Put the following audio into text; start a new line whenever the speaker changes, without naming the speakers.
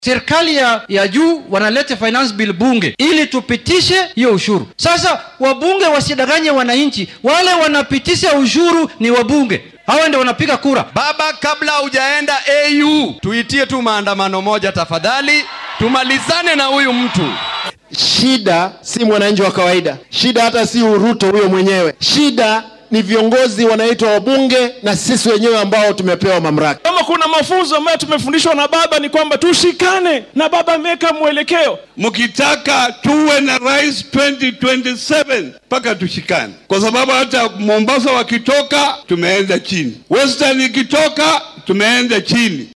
serikali ya, ya juu wanaleta finance bill bunge ili tupitishe hiyo ushuru. Sasa wabunge wasidanganye wananchi, wale wanapitisha ushuru ni wabunge, hawa ndio wanapiga kura.
Baba, kabla hujaenda AU, tuitie tu maandamano moja tafadhali, tumalizane na huyu mtu.
Shida si mwananchi wa kawaida, shida hata si Ruto huyo mwenyewe, shida ni viongozi wanaitwa wabunge na sisi wenyewe ambao tumepewa mamlaka.
Kama kuna mafunzo ambayo tumefundishwa na baba ni kwamba tushikane, na baba ameweka mwelekeo.
Mkitaka tuwe na rais 2027 mpaka tushikane, kwa sababu hata Mombasa wakitoka tumeenda chini, Western ikitoka tumeenda chini.